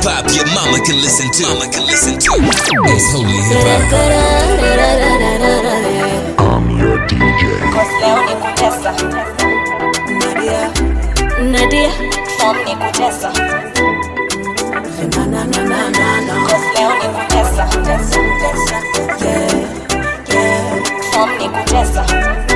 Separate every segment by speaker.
Speaker 1: hop your mama can listen to. Mama can listen to. It's holy hip hop.
Speaker 2: I'm your DJ.
Speaker 3: leo ni kutesa
Speaker 4: Nadia,
Speaker 3: nadia fom ni kutesa
Speaker 4: na na na na na na.
Speaker 3: Cause leo ni kutesa tesa, tesa.
Speaker 4: Yeah, yeah.
Speaker 3: fom ni kutesa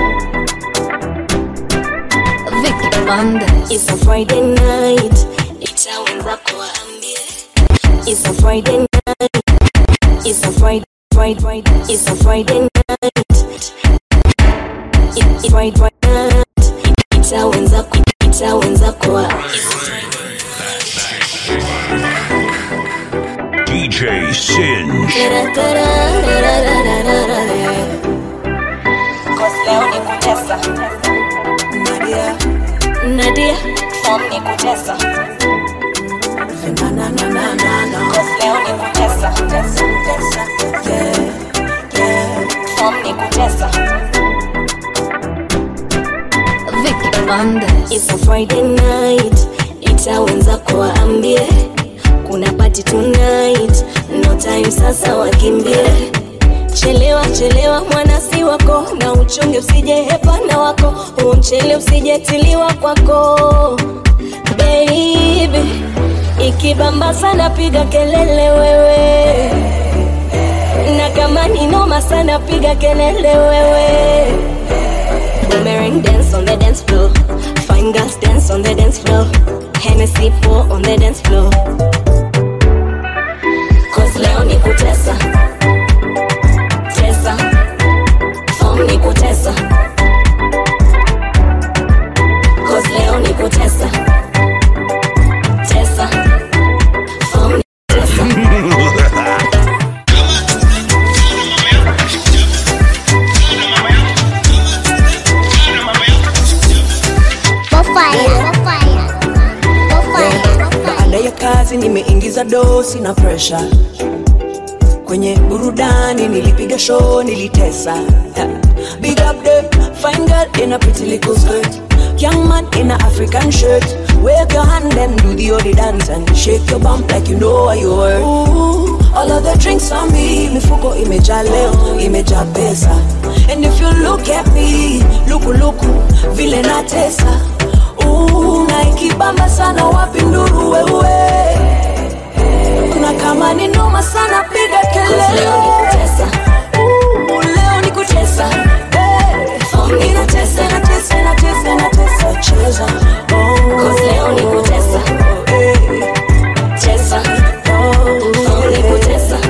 Speaker 5: Vicky Bandes.
Speaker 3: It's a Friday night itawenza kuwaambie It's a Friday night It's a Friday Friday Friday It's a Friday night It- It's Friday night itawenza ku itawenza kuwa
Speaker 2: DJ Singe.
Speaker 3: Cause leo ni kutesa
Speaker 4: Nadia,
Speaker 3: Nadia fom ni kutesa
Speaker 4: na na na na na na.
Speaker 3: Cause leo ni kutesa tesa, tesa.
Speaker 4: Yeah, yeah.
Speaker 3: Fom ni kutesa
Speaker 5: Vicky Bandes.
Speaker 3: It's a Friday night itawenza kuwaambie kuna party tonight no time sasa wakimbie chelewa chelewa mwana si wako na uchunge usije hepana wako huo mchele usijetiliwa kwako baby ikibamba sana piga kelele wewe na kama ni noma sana piga kelele wewe Boomerang dance on the dance floor. Fine girls dance on the dance floor. Hennessy pour on the dance floor. Cause leo ni kutesa. Tesa. Form ni kutesa. Cause leo ni kutesa. Tesa. Form ni kutesa.
Speaker 4: Baada ya kazi nimeingiza dosi na presha kwenye burudani, nilipiga show, nilitesa. Yeah. Big up the fine girl in a pretty little skirt, young man in a African shirt. Wave your hand and do the odi dance and shake your bump like you know what you worth. Ooh, all of the drinks on me, mifuko imejaa leo, imejaa pesa. And if you look at me, luku luku, vile natesa. Ooh, na ikibamba sana wapi nduru wewe na kama ni noma sana piga
Speaker 3: Cause leo ni
Speaker 4: kelele
Speaker 3: kutesa.
Speaker 4: Ooh, leo ni kutesa Eh, inatesa inatesa inatesa inatesa cheza Oh,
Speaker 3: Cause leo ni kutesa.
Speaker 4: eh,
Speaker 3: Tesa.
Speaker 4: oh,
Speaker 3: Form ni kutesa.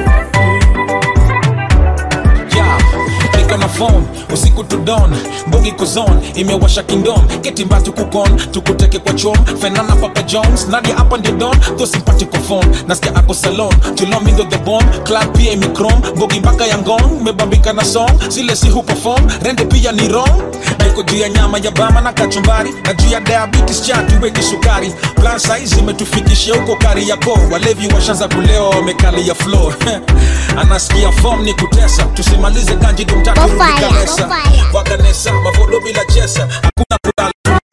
Speaker 6: yeah. niko na phone usiku to dawn mbogi kozon imewasha kingdom ketimba tukukon tukuteke kwa chom fenana papa jones nadia hapa ndio don tho simpatiko phone nasikia ako salon tulomindo the bomb club pia imikrom mbogi mpaka ya ngong mebambika na song zile si huperform rende pia ni wrong niko juu ya nyama ya bama na kachumbari na juu ya diabetes cha tuweki sukari plan size imetufikishia huko kari yako walevi washanza kulewa wamekali ya flow anasikia form ni kutesa tusimalize kanji dumtatu rudi kanesa wakanesa mavodo bila chesa hakuna kulala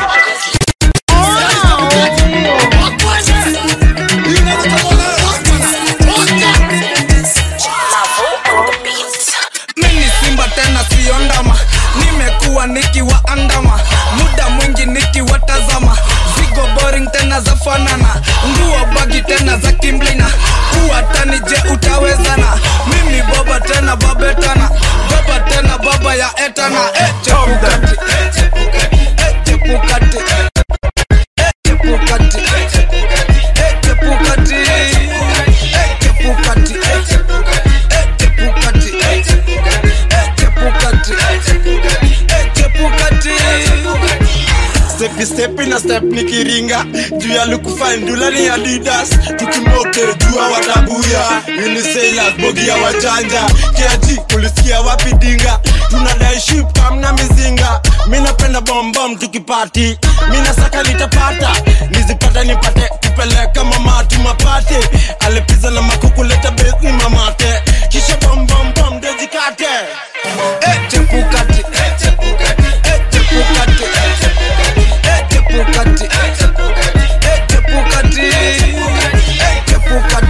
Speaker 7: mimi simba tena siyo ndama nimekuwa nikiwaandama muda mwingi nikiwatazama zigo boring tena za fanana nguo bagi tena za kimblina uwatani je utawezana mimi baba tena babetana baba tena baba ya etana eh, chepukati eh, chepukati eh, chepukati eh, chepukati eh, chepukati eh, chepukati eh, chepukati eh, chepukati eh, chepukati eh, chepukati
Speaker 8: stepi stepi na step nikiringa juu ya lukufandula ni adidas tukimoke jua watabuya unisailas bogi ya wajanja kiaji kulisikia wapi dinga tunadai ship kamna mizinga mi napenda bombom tukipati mi nasaka nitapata nizipata nipate kupeleka mamatu mapate alipiza na makukuleta besni mamate kisha bombombom dezikate
Speaker 7: eh, chepukati eh, chepukati eh, chepukati eh, chepukati eh, chepukati eh, chepukati eh, chepukati eh, chepukati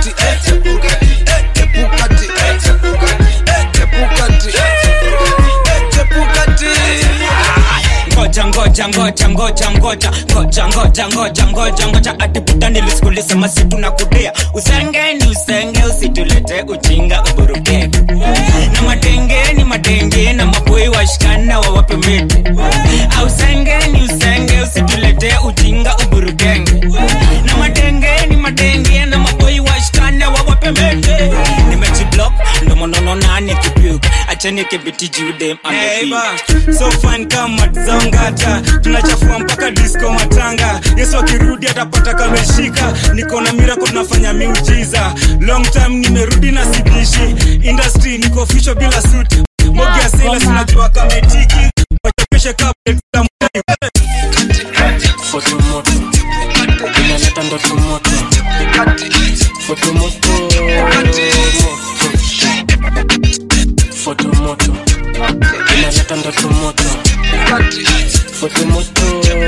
Speaker 9: ngoja ngoja ngoja ngoja ngoja ngoja ngoja atibuta nilisikulisema situ na kudea usenge ni usenge usitulete ujinga uburuke na madenge ni madenge na maboi washikana wawape miti ausenge ni usenge usitulete ujinga uburukenge na madenge ni madenge na maboi washikana wawape miti nimejiblock ndo monono nani kipyuk acheni kibiti jude
Speaker 10: Hey, ba, so fine kama zangata tunachafua mpaka disco matanga yesu akirudi atapata kameshika niko na mirako tunafanya miujiza long time nimerudi na sidishi industry niko fisho bila suit mogi ya sila sinajua kametiki wachapeshe kabla
Speaker 11: fotomoto inaleta ndoto moto fotomoto fotomoto inaleta ndoto moto fotomoto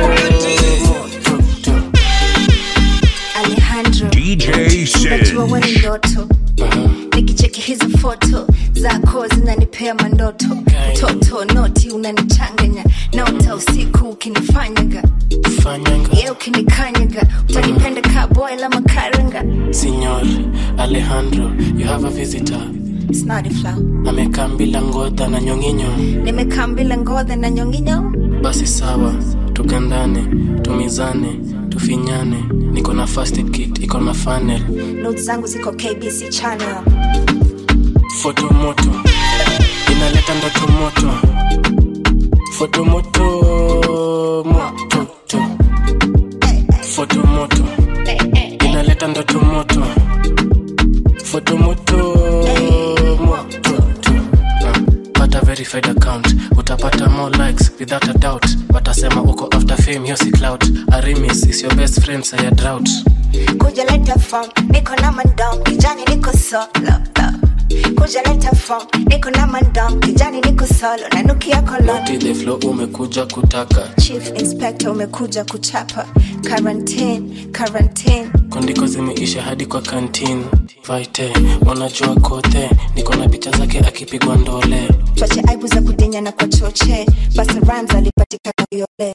Speaker 5: Alejandro
Speaker 2: DJ
Speaker 5: najua
Speaker 2: Sin.
Speaker 5: wewe ni ndoto nikicheki hizo foto zako zinanipea mandoto toto noti unanichanganya naota usiku ukinifanyaga ye ukinikanyaga utanipenda kaboil ama karanga
Speaker 11: Signor Alejandro, you have a visitor.
Speaker 5: snadi flow
Speaker 11: Amekaa bila ngodha na nyonginyo.
Speaker 5: nimekaa mbila ngodha na nyonginyo
Speaker 11: Basi sawa, tukandane, tumizane, tufinyane. Niko na first aid kit, iko na funnel.
Speaker 5: not zangu ziko kbc channel
Speaker 11: Foto moto, inaleta ndoto moto. Foto moto, moto to. Foto moto, inaleta ndoto moto. Foto moto, moto to. Ah, Pata verified account, utapata more likes without a doubt. Watasema uko after fame, hiyo si clout. Arimis is your best friend, saya drought.
Speaker 5: kuja leta form niko na mandom kijani niko solo kuja leta form niko na mandom kijani niko solo nanukia kolon
Speaker 11: Naughty the flow umekuja kutaka
Speaker 5: chief inspector umekuja kuchapa quarantine quarantine
Speaker 11: kondiko zimeisha hadi kwa kantin vaite wanajua kote niko na picha zake akipigwa ndole
Speaker 5: twache aibu za kudinya na kwa choche basi rams alipatikana yole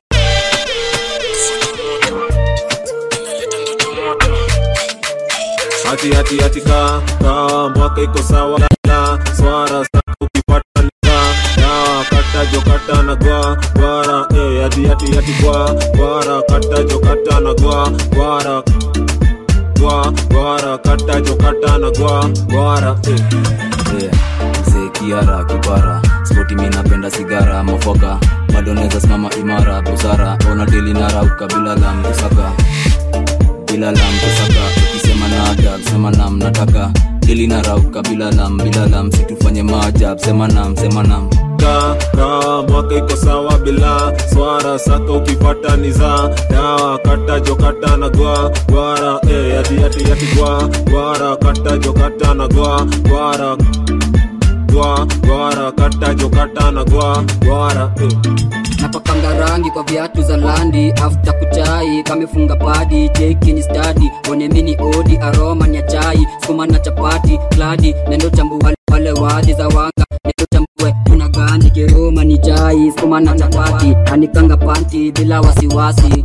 Speaker 12: hati hati hati ka ka mwaka iko sawa la swara sa ukipata nika dawa kata jo kata na gwa gwara eh hati hati hati gwa gwara kata jo kata na gwa gwara gwa gwara kata jo kata na gwa gwara eh
Speaker 13: Yeah, mzee kiara kibara spoti mi napenda sigara mafoka bado naweza simama imara busara ona deli na rauka bila la mkusaka bila la mkusaka ukisema nada sema nam nataka deli na rauka bila lam bila lam situfanye maajab sema nam sema nam
Speaker 12: ka ka mwaka iko sawa bila swara saka ukipata ni za dawa kata jo kata na gwa gwara eh hati hati hati gwa gwara kata jo kata na gwa gwara gwa gwara kata jo kata na gwa gwara eh
Speaker 14: napakanga rangi kwa viatu za landi afta kuchai kamefunga padi cheki ni stadi one mini odi aroma ni ya chai skuma na chapati kladi nendo chambua wale wadhi za wanga nendo chambue kuna gandi keroma ni chai skuma na chapati anikanga panti bila wasiwasi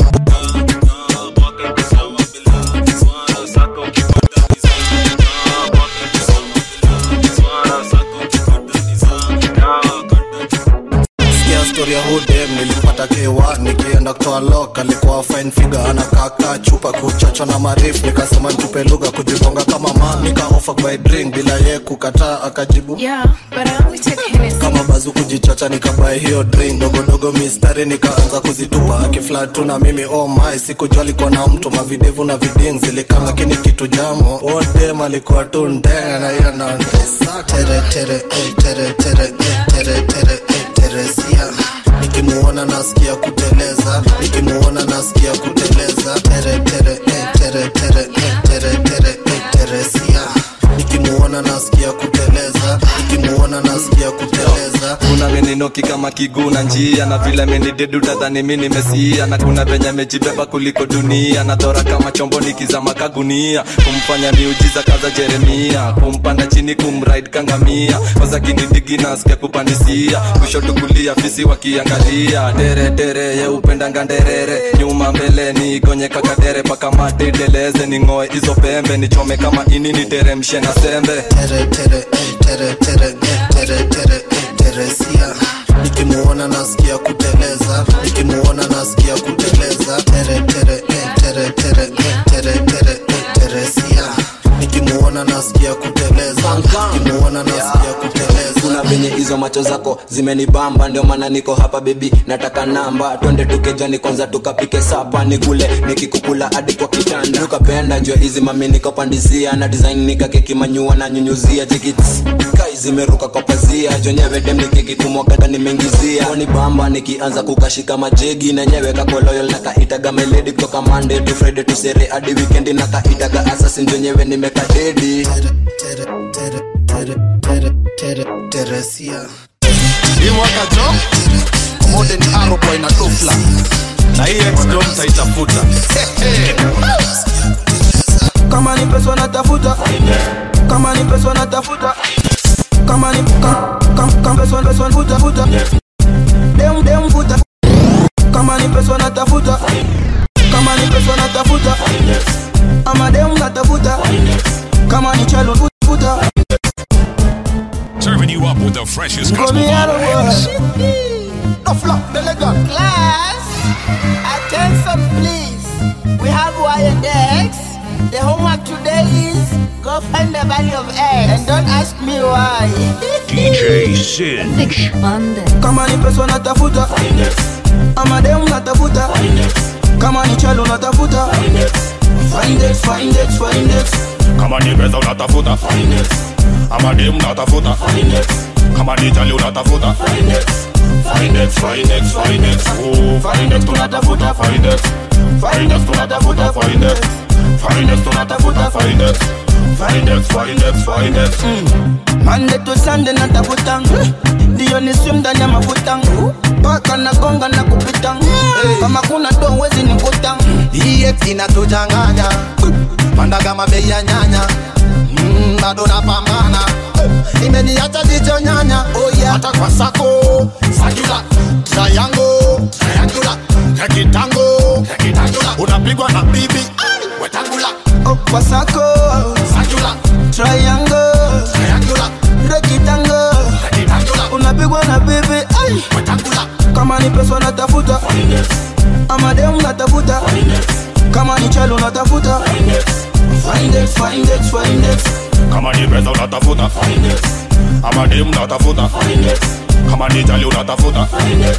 Speaker 15: sikia story ya hudem nilipata k1 nikienda kutoa lok alikuwa fine figure anakaka chupa kuchocha na marif nikasema ntupe lugha kujigonga kama man nikaofa by drink bila ye kukataa akajibu
Speaker 16: Yeah, but I only take Hennessy.
Speaker 15: kama bazu kujichocha nikabae hiyo drink ndogondogo mistari nikaanza kuzitupa akiflat tu na mimi oh my sikujua alikuwa na mtu mavidevu na viding zilikam lakini kitu jamo odem alikuwa tu ndenga na hiyo naondesa tere tere eh, tere tere eh, tere tere eh, teresia nikimuona nasikia kuteleza nikimuona nasikia kuteleza tere tere eh, tere tere eh, tere tere eh, teresia nikimuona nasikia kuteleza nikimuona nasikia kuteleza
Speaker 17: una veneno amebaki kama kiguu na njia na vile amenidedu tadhani mi nimesia na kuna venye amejibeba kuliko dunia na dhora kama chombo nikizama kagunia kumfanya miujiza kaza jeremia kumpanda chini kumride kangamia kwanza kinidigi nasikia kupandisia kushoto kulia fisi wakiangalia tere tere ye upendanga nderere nyuma mbele ni gonye kakadere paka mate deleze ning'oe hizo pembe nichome kama ini niteremshe na sembe
Speaker 15: tere tere eh, tere tere eh, tere tere eh, teresia nikimuona nasikia kuteleza nikimuona nasikia kuteleza tere tere eh, tere tere eh, tere tere eh, teresia nikimuona nasikia kuteleza nikimuona nasikia kuteleza
Speaker 13: kuna venye hizo macho zako zimenibamba ndio maana niko hapa bebi nataka namba twende tukejani kwanza tukapike sapa nikule nikikukula hadi kwa kitanda tukapenda jua hizi mami nikopandizia na design nikakekimanyua na nyunyuzia jikits kai zimeruka kwa pazia jonyewe dem nikikitumwakata nimeingizia kwani bamba nikianza kukashika majegi na nyewe kako loyal na kaitaga meledi kutoka monday to friday to sere hadi weekend na kaitaga assassin jonyewe nimekadedi
Speaker 15: tere teresia
Speaker 18: hii mwaka jo modern aroboy na dofla
Speaker 17: na hii exdom taitafuta
Speaker 19: kama ni pesa natafuta kama ni pesa natafuta kama ni ka- kam- kam- pesa pesa futa futa dem dem futa kama ni pesa natafuta kama ni pesa natafuta ama dem natafuta kama ni chalo futa futa
Speaker 2: Serving you up with the freshest
Speaker 19: Go
Speaker 2: gospel
Speaker 19: me out of
Speaker 2: vibes.
Speaker 19: Dofla, Delegan.
Speaker 20: Class, attention please. We have Y and X. The homework today is go find the value of X. And don't ask me why.
Speaker 2: DJ Sin.
Speaker 19: kama ni pesa natafuta ama dem natafuta kama ni chalo natafuta find it find it find it
Speaker 21: kama ni pesa unatafuta ama dem unatafuta kama ni jali unatafuta Finex, Finex, Finex, oh, Finex tunatafuta Finex, Finex tunatafuta Finex, Finex tunatafuta Finex, Finex, Finex, Finex.
Speaker 19: Monday to Sunday natafuta ndio ni swim ndani ya mafuta paka na gonga na kupita kama kuna do wezi nikuta
Speaker 18: EX inatuchanganya panda kama bei ya nyanya mm, bado napambana imeniacha jicho nyanya oh yeah. hata kwa sako sakula triangle triangular rekitango rekitangula unapigwa na bibi wetangula
Speaker 19: oh, kwa sako
Speaker 18: sakula
Speaker 19: triangle
Speaker 18: triangular
Speaker 19: rekitango unapigwa na bibi ai
Speaker 18: wetangula
Speaker 19: kama ni pesa natafuta ama dem natafuta kama ni chalo natafuta find it find it find it
Speaker 21: kama ni pesa unatafuta ama dem unatafuta kama ni jali unatafuta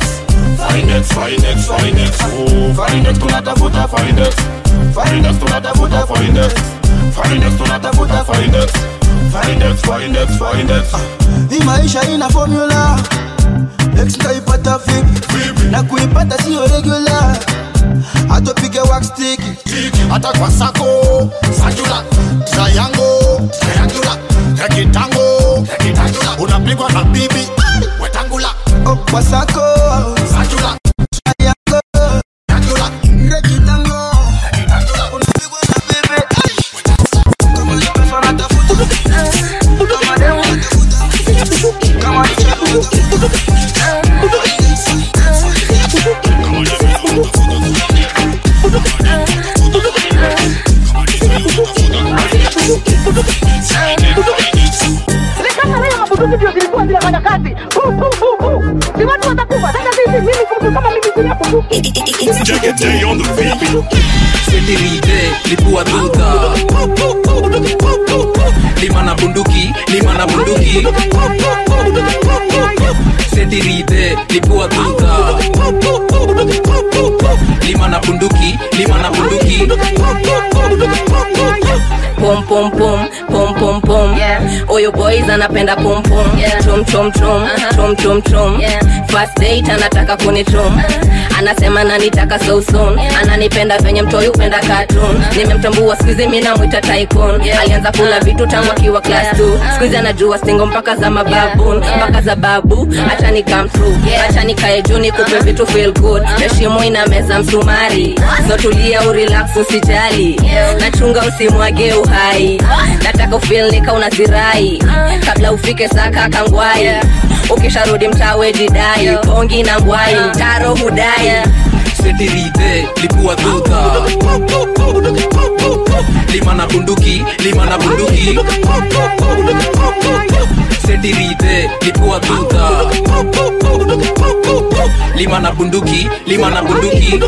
Speaker 21: Finex, Finex, Finex, oh, Finex tunatafuta Finex, Finex tunatafuta Finex, Finex tunatafuta Finex, Finex, Finex, Finex.
Speaker 19: hii maisha ina formula X nitaipata vipi na kuipata sio regular atopige wax stick
Speaker 18: hata kwa sako sakula triangle triangular rekitango rekitangula unapigwa na bibi wetangula
Speaker 19: oh, kwa sako
Speaker 18: sakula
Speaker 19: triangle
Speaker 18: triangular
Speaker 19: rekitango unapigwa na bibi ai kama ni pesa natafuta ama dem natafuta kama ni chalo
Speaker 22: ndio zilikuwa zinafanya kazi Pu, pu, pu, pu. si watu watakufa sasa sisi mimi mtu kama mimi kulia kutu
Speaker 2: Jagate on the beat.
Speaker 23: setirite lipua duta lima na bunduki lima na bunduki setirite lipua duta lima na bunduki lima na bunduki
Speaker 1: pum pum pum pum pum pum huyu boys anapenda pum pum chum chum chum chum chum chum first date anataka kunichum anasema nanitaka so soon ananipenda venye mtoi upenda cartoon nimemtambua skuizi mi namwita tycoon alianza kula vitu tangu akiwa class 2 skuizi anajua stingo mpaka za mababun mpaka za babu acha ni come through acha nikae juu nikupe vitu feel good heshimo ina meza msumari so tulia urelax usijali nachunga usimwage uhai nataka ufil nika unazirai kabla ufike saka kangwai ukisharudi mtawe jidai pongi na ngwai mtaro hudai
Speaker 23: setirite lipua dhudha lima na bunduki lima na bunduki setirite lipua dhudha lima na bunduki lima na bunduki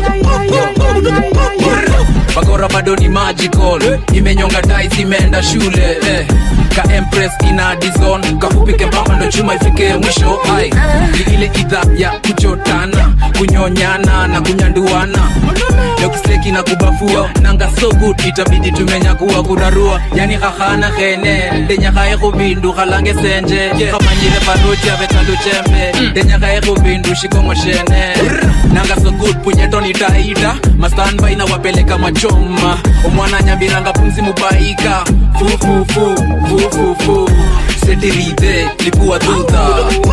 Speaker 23: bakora bado ni magical imenyonga tais imeenda shule eh. ka empress ina dizon kafupike mpaka ndo chuma ifike mwisho ai ni ile idha ya kuchotana kunyonyana na kunyanduana leo kiseki na kubafua nanga so good itabidi tumenyakuwa kurarua yani khahana khene ndenyakhaye khubindu khalange senje khamanyile paroti avetandu chembe ndenyakhaye khubindu shikongo shene nanga so good punyeto nitaida mastanba inawapeleka machoma omwana nyambiranga pumzi mubaika fufufu fufufu setirite lipua dhudha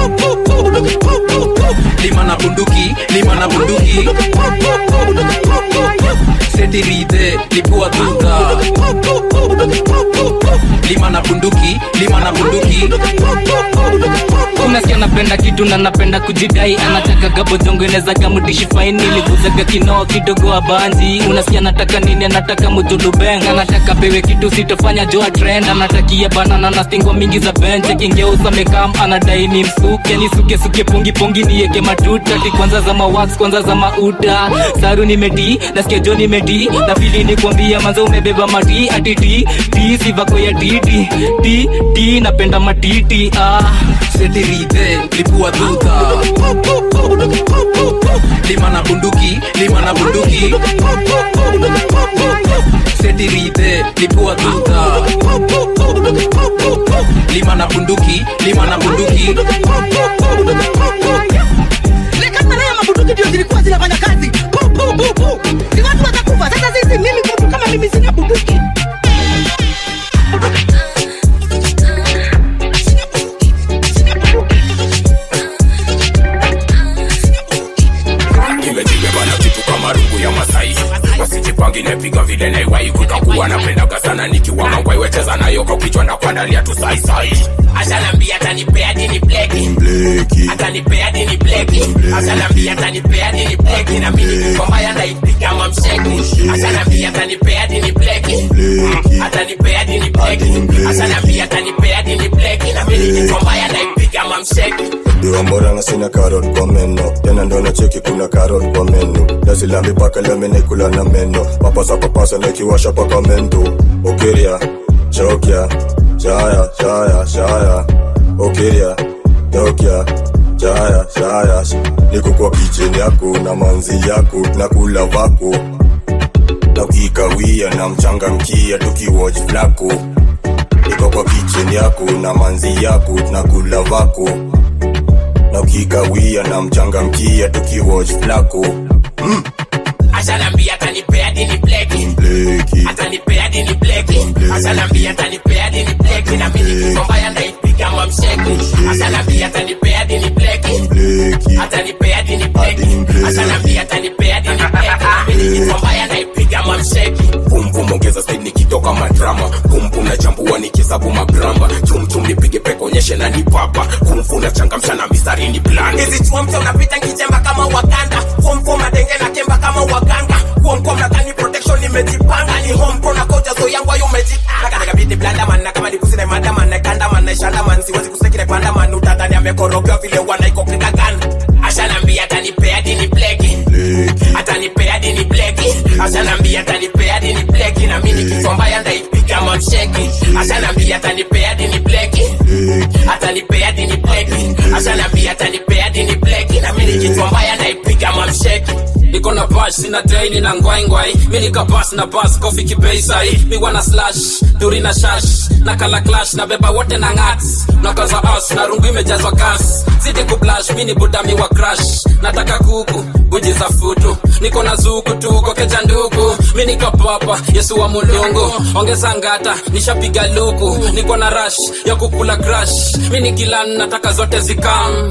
Speaker 23: lima na bunduki lima na bunduki setirite lipua dhudha lima na bunduki lima na bunduki unasikia napenda kitu na napenda kujidai anataka gabozongenezaga mudishi faini liguzaga kinoo kidogo abanzi unasikia nataka nini anataka mujulubeng anataka pewe kitu sitofanya joa trend anatakia banana na stingo mingi za benche kingeusa mekam anadai ni msuke nisuke suke pungi pungi nieke matuta ti kwanza za mawax kwanza za mauta saru nimedi nasikia jo nimedi na fili ni kuambia manza umebeba mati atiti ti sivako ya titi ti ti napenda matiti ah setirite lipua dhudha lima na bunduki lima na bunduki setirite lipua dhudha lima na bunduki lima na bunduki
Speaker 22: Lekana ya mabunduki ndio zilikuwa zinafanya kazi. Pu, pu, pu, pu. Ni watu watakufa. Sasa sisi mimi mtu kama mimi sina bunduki.
Speaker 21: imejibeba na kitu kama rungu ya masai wasijipangi nepiga vile naiwai kutakuwa napendaga sana nikiwa mangwai wecheza nayo kwa kichwa na kuandalia tu saisai
Speaker 3: Ashanambia atanipea dini bleki atanipea dini bleki Ashanambia atanipea dini bleki na mimi niko mbaya naipiga mamsheki Ashanambia atanipea dini bleki atanipea dini bleki Ashanambia atanipea dini bleki na mimi niko mbaya naipiga mamsheki
Speaker 4: diwamboranga sina karot kwa meno tena ndo na cheki kuna karot kwa meno dazilambi paka lemenekula na meno papasa papasa nekiwasha paka mendo okiria chokya chaya chaya chaya okiria chokya chaya chaya niko kwa kicheni yako na manzi yako na kula vako na ukikawia na mchangamkia tukiwatch flako niko kwa kicheni yako na manzi yako na kula vako na ukikawia na mchangamkia tukiwatch flako mm.
Speaker 3: Ashanambia atanipea dini bleki atanipea dini bleki Ashanambia atanipea dini bleki na mimi niko mbaya naipiga mamsheki Ashanambia atanipea dini bleki atanipea dini bleki Ashanambia atanipea dini bleki na mimi niko mbaya naipiga mamsheki
Speaker 21: pumpum ongeza speed nikitoka madrama pumpum na chambua nikihesabu magramba chumchum nipige peko onyeshe na nipapa kumfu na changamsha na mistari ni plan
Speaker 3: hizi chuomcha unapita nkichemba kama wakanda fomfom nadenge na kemba kama waganga kuomkom nadhani protection nimejipanga ni hompo na koja zo yangu ayo umejipanga nakabidi blandaman na kama nikusina madaman nakandaman naishandaman siwezi kusekire pandaman utadhani amekorogewa vile wanaikokikagan ashanambia atanipea dini bleki atanipea dini bleki ashanambia atanipea dini bleki na mimi nikichombaya ndaipiga mamsheki ashanambia atanipea dini bleki atanipea dini bleki ashanambia atanipea dini bleki na mimi nikichombaya ndaipiga mamsheki
Speaker 6: niko na bash sina daini na ngwaingwai mi nikabas na bas kofi kibeisai mi wana slash duri na shash na kala clash na beba wote na ngats nakaza as na rungu imejazwa gas zidi kublash mi ni budami wa crash nataka kuku buji za futu niko na zuku tuko keja ndugu mi nikapapa yesu wa mulungu ongeza ngata nishapiga luku niko na rash ya kukula crash mi ni kilan nataka zote zikam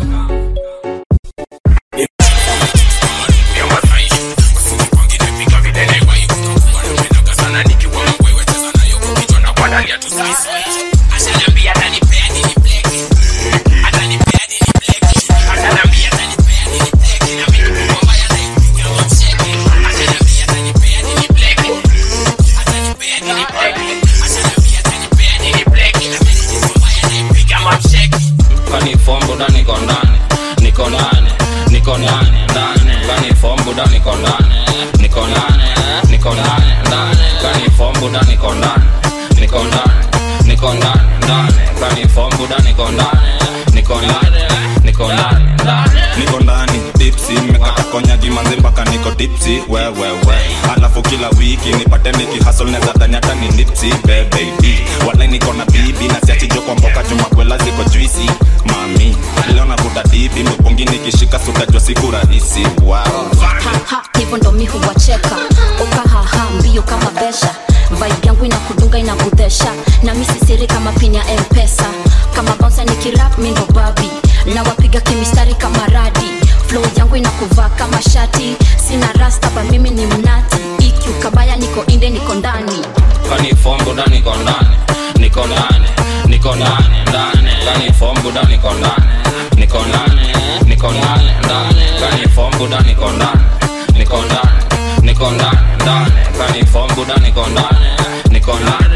Speaker 7: kani fombo da niko ndani niko ndani niko ndani ndani kani fombo da niko ndani niko ndani niko ndani ndani kani fombo da niko ndani niko ndani niko ndani ndani kani fombo da niko ndani niko ndani niko ndani ndani
Speaker 8: niko ndani dipsi mekata konyagi manzi mpaka niko dipsi wewewe alafu kila wiki nipate niki hasol neza dhani hata ni nipsi bebebi wala niko na bibi na siachijo kwa mboka jumakwela ziko juisi mami leo navuta dibi mpungi nikishika sutajwa siku rahisi wow.
Speaker 24: haha hivyo ndo mi huwacheka ukahaha mbio kama besha vibe yangu inakudunga inakudhesha na mi sisiri kama pin ya mpesa kama bouncer nikirap mi ndo babi na wapiga kimistari kama radi flow yangu inakuvaa kama shati sina rasta pa mimi ni mnati ikiu kabaya niko inde niko ndani
Speaker 7: kani fombo da niko ndani niko ndani niko ndani ndani kani fombo da niko ndani niko ndani niko ndani ndani kani fombo da niko ndani niko ndani niko ndani ndani kani fombo da niko ndani niko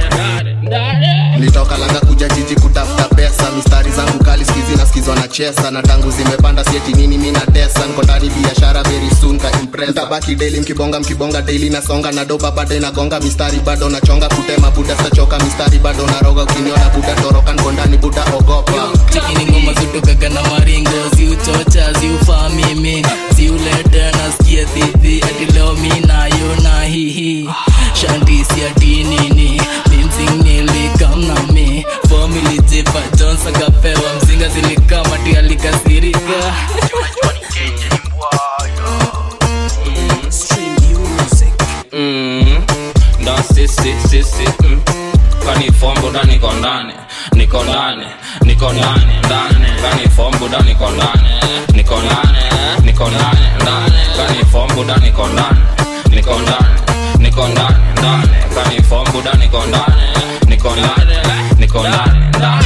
Speaker 7: ndani
Speaker 18: nilitoka langa kuja jiji kutafuta pesa mistari zangu kali skizi na skizwa na chesa na tangu zimepanda sieti nini mi na tesa niko ndani biashara very soon ka impress tabaki daily mkibonga mkibonga daily nasonga na doba bado inagonga mistari bado nachonga kutema buda sachoka mistari bado naroga ukiniona buda toroka niko ndani buda ogopa
Speaker 25: chikini ngoma zutokaga na maringo ziuchocha ziufaa mimi ziulete nasikia dhidhi ati leo mi nayo na hihi shandisi ati nini mimsing nilikamna mi fomili jipa jons akapewa mzinga zilikama ti alikasirika
Speaker 7: Mm, ndo sisi sisi mm. kani fombo da niko ndani niko ndani niko ndani ndani kani fombo da niko ndani niko ndani niko ndani ndani kani fombo da niko ndani niko ndani niko ndani ndani kani fombo da niko ndani niko ndani niko ndani ndani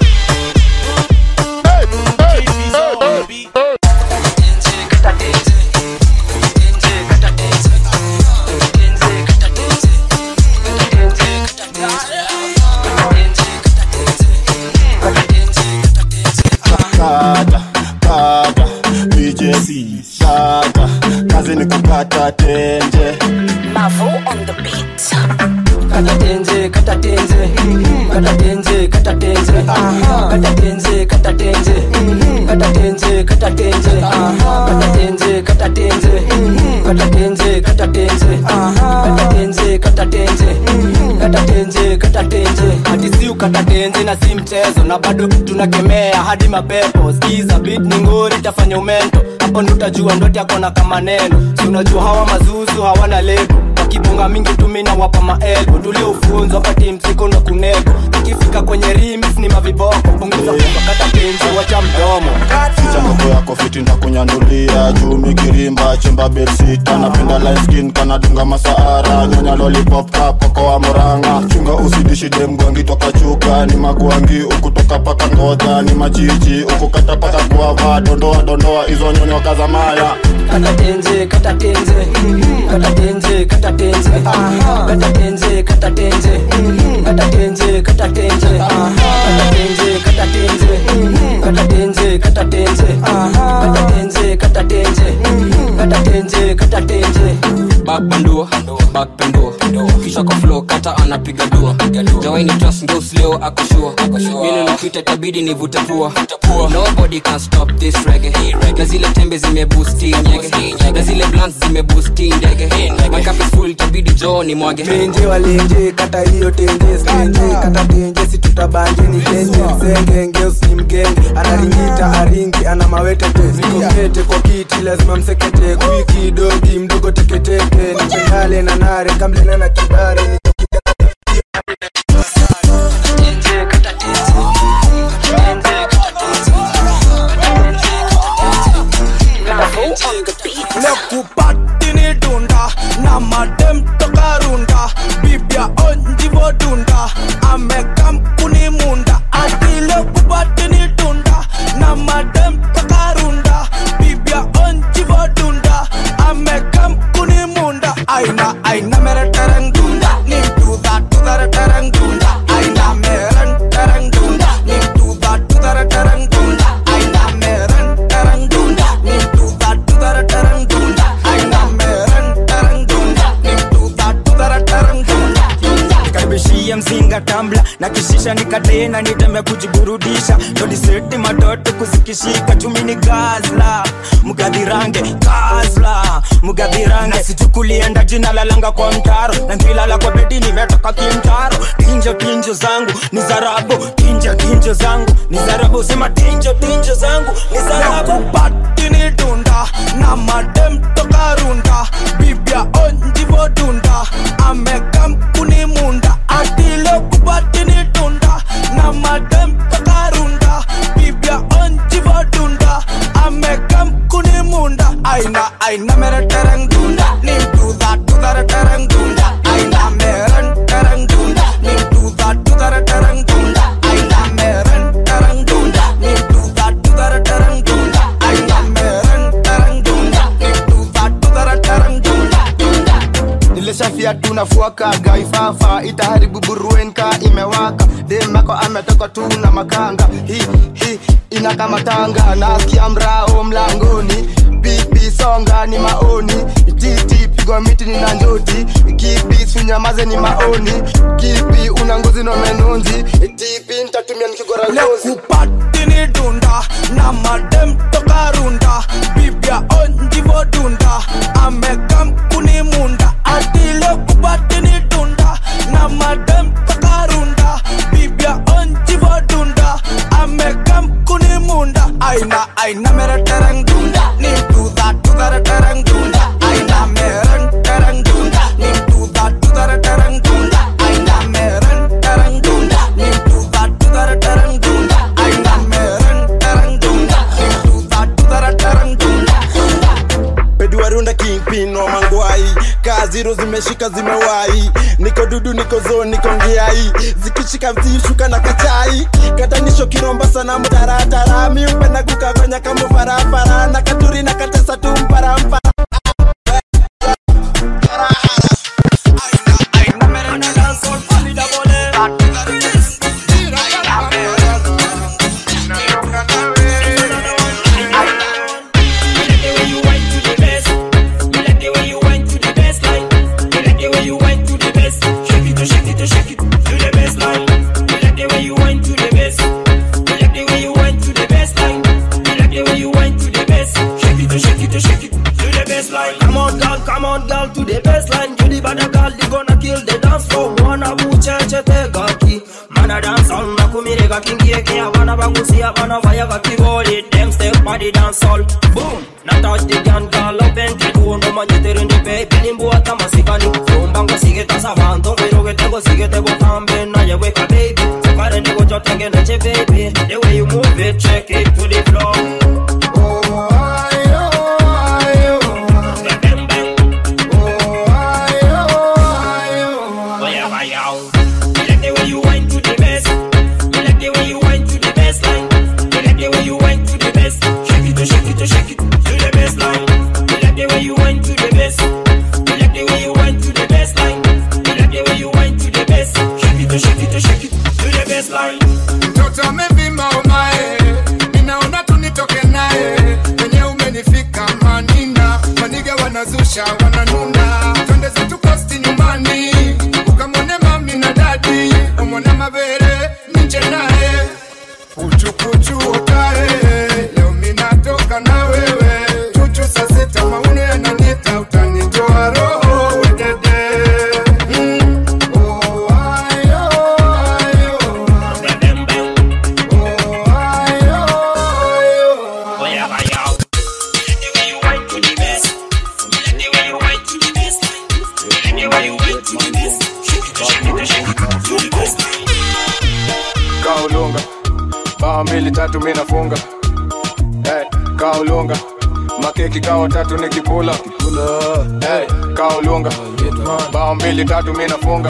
Speaker 4: kata kata DJ kata kazi ni kukata tenje
Speaker 25: Mavo on the beat. Kata tenze, kata tenze, kata tenze, kata tenze, kata tenze, kata tenze, kata tenze, kata tenze, kata tenze, kata tenze, kata tenze, kata tenze, kata tenze, kata tenze, kata tenze, kata tenze.
Speaker 26: hati si ukata tenzi na si mchezo na bado tunakemea hadi mapepo skiza bit ni ngori tafanya umento hapo ndo utajua ndoti akona kama neno si unajua hawa mazuzu hawana lebo wakibonga mingi tumina wapa maelbo tuliofunzwa pati msiko ndo kunego ikifika kwenye rimis ni maviboko punguza kukakata tenzi wacha mdomo
Speaker 4: ficha mambo yako fiti ndakunyandulia juu mikirimba chemba belsita napenda light skin kanadunga masaara nyonya lollipop kapoko wa moranga chunga usidishi demgwangi toka chuka ni magwangi ukutoka paka ngodha ni machichi ukukata paka guava dondoa dondoa hizo nyonyo kazamaya
Speaker 26: kata tenze kata tenze kata tenze kata tenze kata tenze kata tenze kata tenze kata tenze kata tenze kata tenze kata tenze kata tenze kata tenze kata tenze kata tenze kata tenze
Speaker 23: back bando back bando
Speaker 5: kisha kwa flow kata anapiga dua jawaini trust ndos leo akoshua mimi napita tabidi nivute pua nobody can stop this reggae na zile tembe zimeboosti nyege na zile blunts zimeboosti ndege my cup is full tabidi joo ni mwage
Speaker 19: menje walenje kata hiyo tenje stenje kata tenje si tutabanje ni tenje msenge ngeus ni mgenge anaringita aringi ana mawete te nikokete kwa kiti lazima msekete kwiki dogi mdogo teketeke nipendale na nare kamlena na kibare ni
Speaker 9: lekupatini dunda na madem toka runda bibya onjivo dunda amekampuni munda ati lekupatini dunda na madem toka runda bibya onjivo dunda amekampuni munda aina aina mere tereng dunda ni tuda tudare tereng dunda aina meren tereng dunda ni tuda tudare tereng dunda aina meren tereng dunda ni tuda tudare tereng dunda aina meren tereng dunda ni tuda tudare tereng dunda
Speaker 10: nikaribishie mzinga tambla na kishisha nikatena nitembe kujiburudisha todiseti matoto kuzikishika chumi ni gazla mgadhirange gazla mgadhirange sichukulienda jina lalanga kwa mtaro na ngilala kwa bedi nimetoka kimtaro tinjo tinjo zangu ni zarabu tinjo tinjo zangu ni zarabu sema tinjo tinjo zangu ni zarabu
Speaker 9: lekupatini dunda na madem toka runda bibya onjivo dunda amekampuni munda ati lekupatini dunda na madem toka runda bibya onjivo dunda amekampuni munda aina aina mere tereng dunda ni tuda tudare tereng dunda aina meren tereng dunda ni tuda tudare tereng dunda aina meren tereng dunda ni tuda tudare tereng dunda aina meren tereng dunda ni tuda tudare tereng dunda
Speaker 11: nilishafia tunafuakaga ifafa itaharibu buruenka imewaka demako ametoka tu na makanga hi hi inakamatanga nasikia mrao mlangoni pipi songa ni maoni titi pigwa miti ni na njoti kipi sunyamaze ni maoni kipi una ngozi no menonzi tipi ntatumia nikigora ngozi
Speaker 9: lekupatini dunda na madem toka runda bibya onjivo dunda amekampuni munda ati lekupatini dunda na madem toka runda bibya onjivo dunda amekampuni munda aina aina mere tereng dunda ni tuda tudare tereng dunda aina meren tereng dunda ni tuda tudare tereng dunda aina meren tereng dunda ni tuda tudare tereng dunda aina meren tereng dunda ni tuda tudare tereng dunda
Speaker 11: peduarunda kingpin wa mangwai kaziro zimeshika zimewai niko dudu niko zo niko ngiai zikishika mzishuka na kachai katanisho kiromba sana mtaratara miupenda kukafanya kama farafara na katuri na katesa tu mparampara
Speaker 25: Come on, girl, come on, girl, to the baseline. You the better girl, you gonna kill the dance floor. Wana bucheche tegaki. Mana dance on na kumirega kingie kia wana bagusia wana vaya kakiboli. Them step body dance all. Boom. Na touch the gun, girl, up and get one. No man, you in the baby. Nimbu ata masikani. Rumbango sige tasa vanto. Pero que tengo sige te botambe. Na ye weka baby. Sukare nego jotenge neche baby. The way you move it, check it to the floor. Vaya, vaya. Me like the way you went to the best. Me like the way you went to the best line. Me like the way you went to the best. Shake it, shake it, shake it to the best line. Me like the way you went to the best. Me like the way you went to the best line. Me like the way you went to the best. Shake it, shake it, shake it to the best line.
Speaker 12: mtoto amevimba umae kaulunga bao mbili tatu mi nafunga hey, kaulunga makeki kao tatu ni kipula hey, kaulunga bao mbili tatu mi nafunga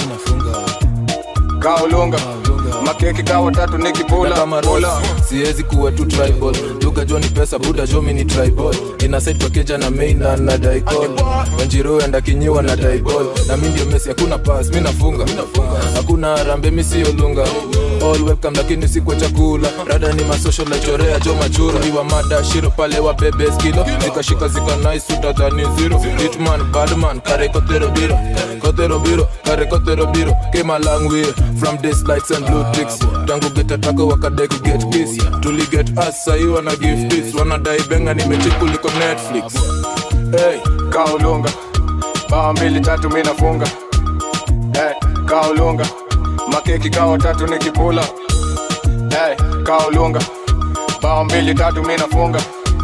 Speaker 12: kaulunga makeki kao tatu ni kipula pula.
Speaker 13: siwezi kuwa tu tribal duka jo ni pesa buda jo mi ni tribal inasaid pakeja na main na na daikol wanjiro enda kinyiwa na daibol na mi ndio mesi hakuna pas mi nafunga hakuna rambe mi siyo lunga all welcome lakini si kwa chakula rada ni masocial chorea jo machura iwa mada shiro pale wa bebe skilo zikashika zika nice utadhani zero hitman badman kare kotero biro kotero biro kare kotero biro came a long way from this lights and blue ticks tangu geta tako wakadeki get kiss tuli get us sahi wana give this wanadai benga nimechi kuliko netflix
Speaker 12: hey, kaulunga bao mbili tatu mi nafunga hey, kaulunga makeki kao tatu ni kipula hey, kaulunga bao mbili tatu mi nafunga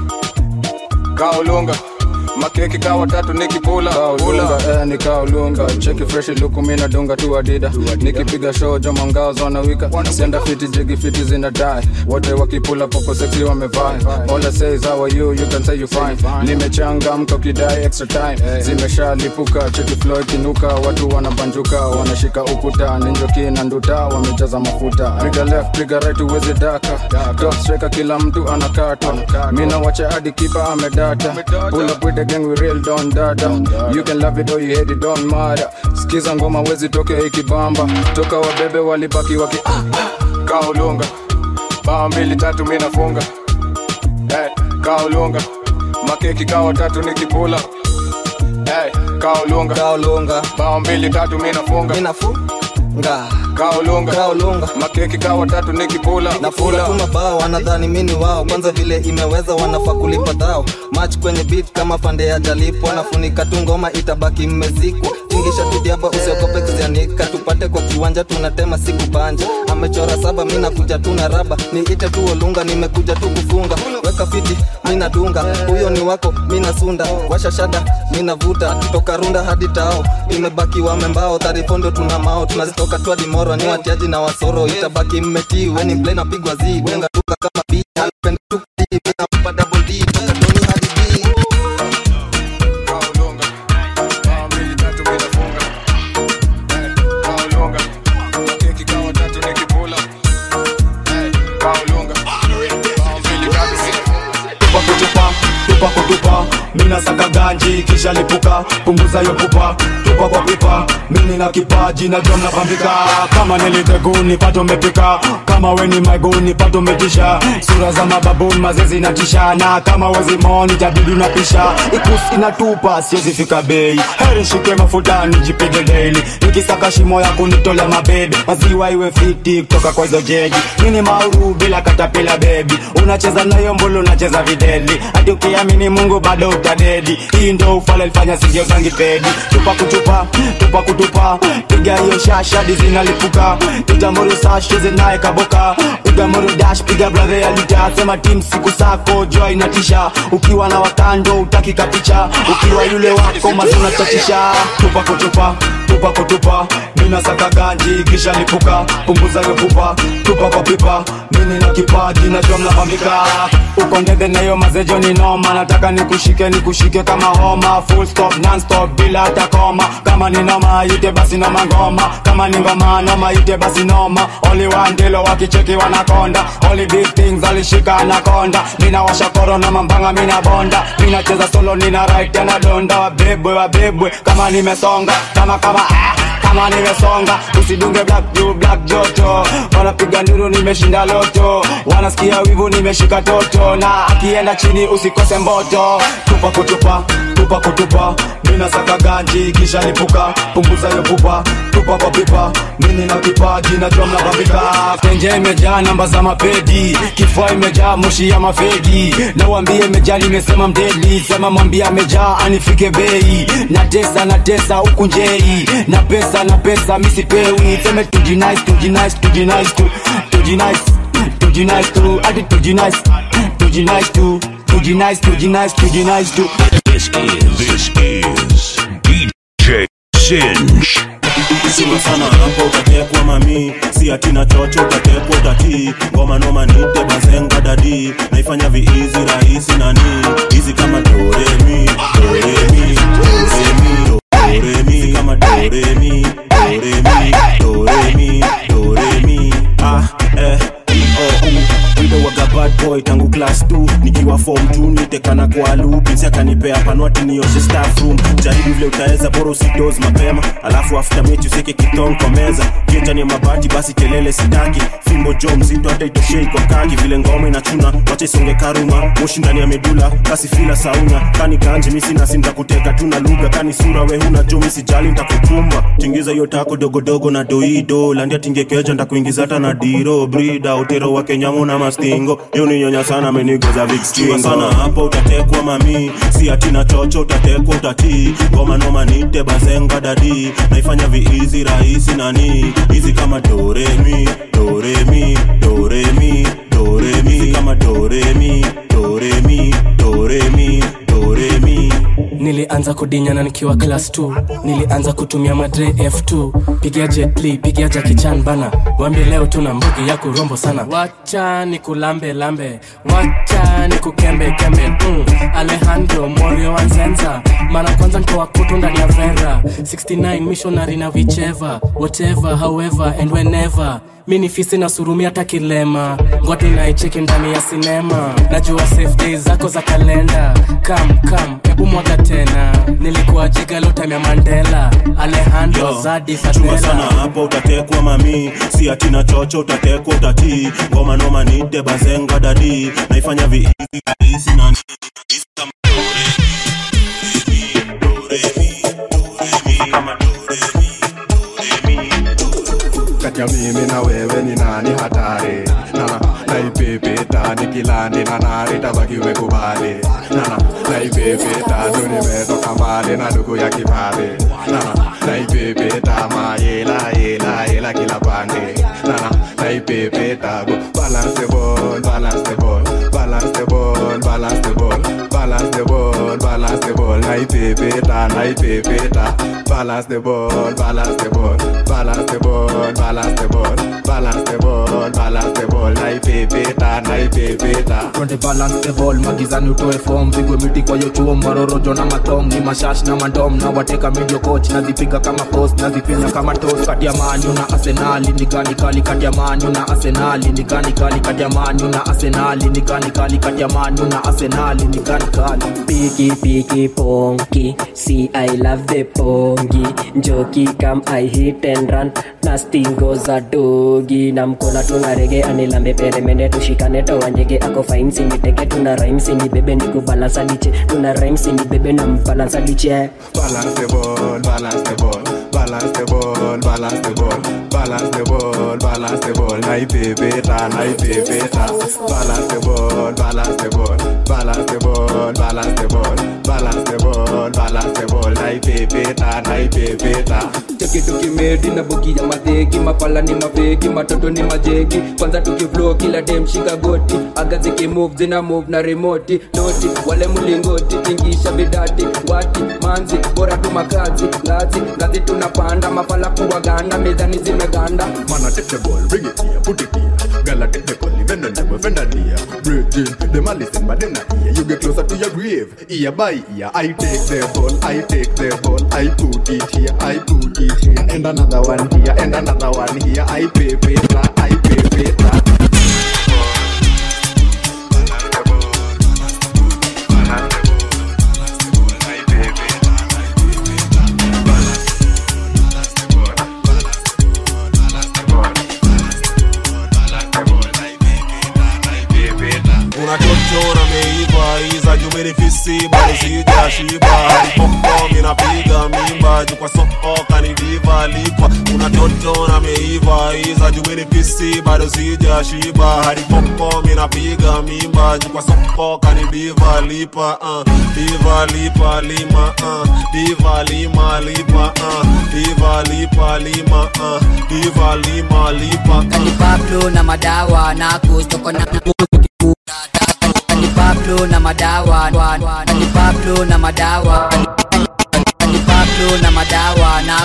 Speaker 12: kaulunga makeki kawa tatu nikipula kaulunga eh, ni kaulunga cheki fresh luku mina dunga tu adida nikipiga show joma ngao zona wika senda fiti jigi fiti zina die wote wakipula popo sexy wamevai all I say is how are you you can say you fine nimechangamka ukidai extra time zimeshalipuka cheki flow ikinuka watu wanabanjuka wanashika ukuta ninjoki na nduta wamejaza mafuta piga left piga right uwezi daka top striker kila mtu anakata mina wacha hadi kipa amedata pull up with the gang we real don dada you can love it or you hate it don't matter skiza ngoma wezi toke ikibamba toka wabebe walibaki waki kaulunga bao mbili tatu mi nafunga hey, kaulunga makeki kawa tatu nikipula hey, kaulunga
Speaker 14: kaulunga
Speaker 12: bao mbili tatu mi nafunga
Speaker 14: nga
Speaker 12: kaulunga
Speaker 14: kaulunga
Speaker 12: makeki kawa tatu nikipula
Speaker 14: nafula tu mabao wanadhani mini wao kwanza vile imeweza wanafaa kulipa dhao mach kwenye beat kama pande ya jalipwa nafunika tu ngoma itabaki mmezikwa tingisha tu diaba usiogope kuzianika tupate kwa kiwanja tunatema siku banja amechora saba mi nakuja tu na raba niite tu olunga nimekuja tu kufunga weka fiti mi nadunga huyo ni wako mi nasunda washa shada mi navuta toka runda hadi tao imebaki wamembao tarifondo tuna mao tunazitoka tu hadi moro ni watiaji na wasoro itabaki mmetii weni mple napigwa zi denga tuka kama bi alipenda tu kudi mi nampa double d toka doni hadi b
Speaker 15: tupa kutupa tupa kutupa mina saka ganji kisha lipuka punguza yo pupa tupa kwa pipa mini na kipaji na jom napambika kama niliteguni pato mepika kama weni maiguni pato metisha sura za mababuni mazezi natisha na kama wezimoni tabidi unapisha ikus inatupa siwezi fika bei heri shike mafuta nijipige daily nikisaka shimo ya kunitolea mabebe maziwa iwe fiti kutoka kwa hizo jeji nini mauru bila katapila bebi unacheza nayo mbulu unacheza videli hadi ukiamini mungu bado utadedi hii ndo ufala ilifanya singio zangi pedi tupa kutupa tupa kutupa piga hiyo shashadi zinalipuka itamuru sasheze naye kaboka piga muru dash piga brother ya lita sema tim siku sako jua inatisha ukiwa na wakando utaki kapicha ukiwa yule wako mazuna chatisha tupa kutupa tupa kutupa mina saka ganji kisha lipuka punguza yo pupa tupa kwa pipa mini na kipaji najua mnapambika uko ndege nayo mazejo ni noma nataka nikushike nikushike kama homa full stop non stop bila hata koma kama ni noma ite basi noma ngoma kama ni ngoma noma ite basi noma only one ndilo wakicheki wanakonda only big things alishika anakonda mina washa koro na mambanga mina bonda mina cheza solo nina right na donda wabebwe wabebwe kama nimesonga kama kama ah kama nimesonga usidunge black juu black joto wanapiga nduru nimeshinda loto wanasikia wivu nimeshika toto na akienda chini usikose mboto tupa kutupa tupa kutupa mina saka ganji kisha lipuka punguza yo pupa tupa kwa pipa mini na kipaji najua mnabambika tenje imejaa namba za mapedi kifua imejaa moshi ya mafegi na wambie imejaa limesema mdeli sema mwambie amejaa anifike bei na tesa na tesa huku njei na pesa na pesa misipewi seme tujinice tujinice tujinice tu tujinice tujinice tu hadi tujinice tujinice tu tujinice tujinice tujinice tu
Speaker 2: This is, this is DJ Singe.
Speaker 1: sima sana hapo utatekwa mami si atina chocho utatekwa utatii ngoma noma nite bazenga dadi naifanya viizi rahisi nani hizi kama doremi doremi doremi doremi si kama doremi doremi doremi doremi ah eh oh, uh. Wile waga bad boy tangu class 2 nikiwa form 2 nitekana kwa loop Pinsi akanipea panwati nioshe staff room jaribu vile utaweza bora usidoze mapema alafu after mechi useke kitong kwa meza kichani ya mabati basi kelele sitaki fimbo jo mzito hata itoshei kwa kaki vile ngoma inachuna wacha isonge karuma moshi ndani ya medula kasi fila sauna kani ganji misi nasi ntakuteka tu na lugha kani sura we huna jo misijali ntakutumba tingiza hiyo tako dogodogo na doido landia tingekeja ntakuingiza hata na diro brida utero wa kenyamu na mastingo yo ni nyonya sana amenigoza vikskingo sana hapo utatekwa mami si atina chocho utatekwa utatii ngoma noma nite bazenga dadi naifanya viizi rahisi nani hizi kama doremi doremi doremi doremi hizi kama doremi doremi doremi doremi
Speaker 25: nilianza kudinyana nikiwa class 2 nilianza kutumia madre f2 pigia jetli pigia jakichan bana wambie leo tuna mbugi ya kurombo sana wacha ni kulambe lambe wacha ni kukembe kembe mm. alejandro morio anzenza mara kwanza ntoa kutu ndani ya vera 69 missionary na vicheva whatever however and whenever mi ni fisi na surumi hata kilema ngoti naicheki ndani ya sinema najua safe days zako za kalenda kam kam hebu mwaga tena nilikuwa jigalotamya mandela alejandro
Speaker 1: Yo,
Speaker 25: zadi
Speaker 1: chunga sana
Speaker 25: fatela
Speaker 1: hapo utatekwa mami si atina chocho utatekwa utatii ngoma noma nite bazenga dadi naifanya viizi rahisi nani hizi kama
Speaker 16: kati ya mimi na wewe ni nani hatari nana naipepeta nikilandi na nari tabaki umekubali nana naipepeta ndo nimetoka mbali na ndugu ya kifadhi nana naipepeta mayela yela yela kila pande nana naipepeta go balance the ball balance the ball balance the ball balance the ball balance the ball balance the ball naipepeta naipepeta balance the ball balance the ball balance the ball balance the ball balance the ball balance the ball naipepeta naipepeta
Speaker 23: Twende balance the ball magizani utoe form pigwe miti kwa hiyo chuo marorojo na matong ni mashash na mandom na wateka medio coach nazipiga kama post nazipinya kama toast kati ya manyu na arsenali ni gani kali kati ya manyu na arsenali ni gani kali kati ya manyu na arsenali ni gani kali kati ya manyu na arsenali ni gani kali
Speaker 17: Piki piki ponky, see I love the pongi. Njoki come I hit and run, nasty goza dogi. Na mkona tuna rege anilambe peremende tushikane toa nyege ako fine siniteke tuna rhyme sinibebe nikubalansa liche tuna rhyme sinibebe na mbalansa liche
Speaker 16: balance the ball balance the ball balance the ball balance the ball balance the ball balance the ball naipepeta naipepeta balance the ball balance the ball balance the ball balance the ball balance the ball balance the ball naipepeta naipepeta
Speaker 23: cheki tukimedi na bogi ya madhegi mapala ni mavegi matoto ni majegi kwanza tukiflo kila dem shika goti aga zikimove zina move na remoti noti wale mlingoti tingisha vidati wati manzi bora tu makazi ngazi ngazi tunapanda mapala kuwaganda mezani zimeganda
Speaker 16: Mana take the ball, bring it here, put it here. Girl, I take the call, even though never offend a dear. Bridging, them a listen, but then I hear you get closer to your grave. Ear by ear, I take the ball, I take the ball, I put it here, I put it here, and another one here, and another one here. I pay paper, I pay paper.
Speaker 1: unachochora meiva iza jumenifisi bado sijashiba hadipopo minapiga mimba juu kwa soko kanidiva likwa unachochora meiva iza jumenifisi bado sijashiba hadipopo minapiga mimba juu kwa soko kanidiva lipa uh, diva lipa lima uh, diva lima lipa uh, diva lipa lima uh, diva lima lipa uh.
Speaker 20: ni Pablo na madawa na kustoko na ni Pablo na madawa ni Pablo na madawa ni Pablo na madawa na kustoko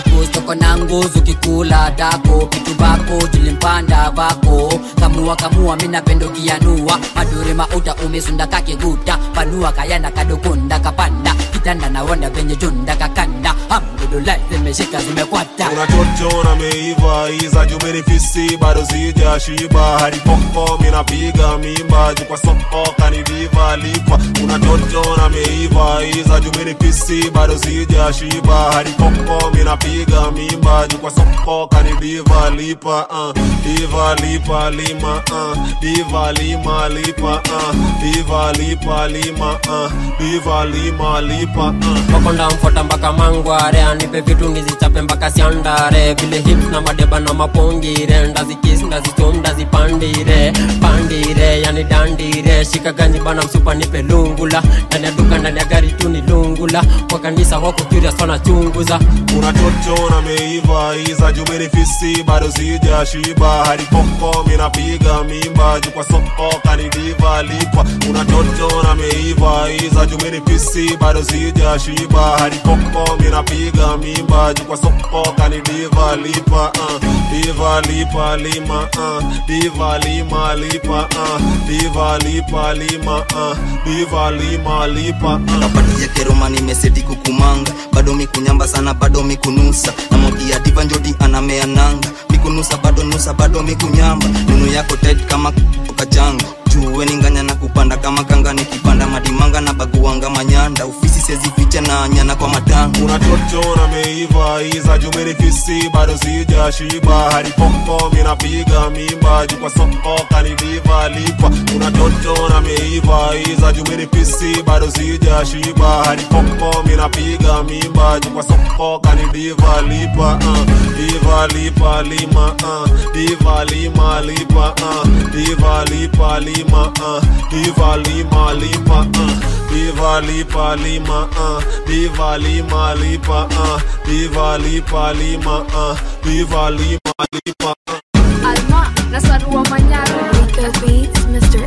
Speaker 20: niko na nguzu kikula dako kitu bako tulimpanda vako kamua kamua minapendogianua madure mauta umesunda kakiguta panua kayanda kadokunda kapanda kitanda na wanda venye junda kakanda hamdulillah zimeshika zimekwata
Speaker 1: unachotona meiva iza jumenifisi bado sija shiba hadi poko minapiga mimba jukwa soko kanidiva lipa unachotona meiva iza jumenifisi bado sija shiba hadi poko minapiga mimba jukwa soko kanidiva lipa uh, diva lipa lima uh, diva lima lipa uh, diva lipa lima uh, diva lima lipa uh.
Speaker 3: makonda mfota mpaka mangware anipe vitu nizichape mpaka siandare vile hips na madeba na mapongire ndazikis ndazichom ndazipandire pandire yani dandire shika ganji bana msupa nipe lungula ndani ya duka ndani ya gari tu ni lungula kwa kanisa wako curious wanachunguza
Speaker 1: unachotona meiva iza jumenifisi bado sija shiba hadi poko minapiga mimba jukwa soko kanidiva lipa unachotona meiva iza jumenifisi bado sija shiba hadi poko minapiga mimba jukwa soko kanidiva lipa uh, diva lipa lima uh, diva lima lipa uh, diva lipa lima uh, diva lima lipa uh.
Speaker 14: kapatia keroma nimeseti kukumanga bado mikunyamba sana bado mikunusa na modia diva njoti anamea nanga mikunusa bado nusa bado mikunyamba nunu yako tet kama kachanga juwe ninganya na kupanda kama kanga nikipanda madimanga na baguanga manyanda ofisi sezificha na nyana kwa matanga
Speaker 1: unachotona meiva iza jumenifisi bado sija shiba hadi poko minapiga mimba jukwa soko kanidiva lipa unachotona meiva iza jumenifisi bado sija shiba hadi poko minapiga mimba jukwa soko kanidiva lipa uh, diva lipa lima uh, diva lima lipa uh, diva lipa lima uh, diva lima lipa uh, diva lipa lima uh, diva lima lipa uh, diva lipa lima uh, diva lima lipa uh.
Speaker 6: Alma nasarua manyaro Rico Beats Mr.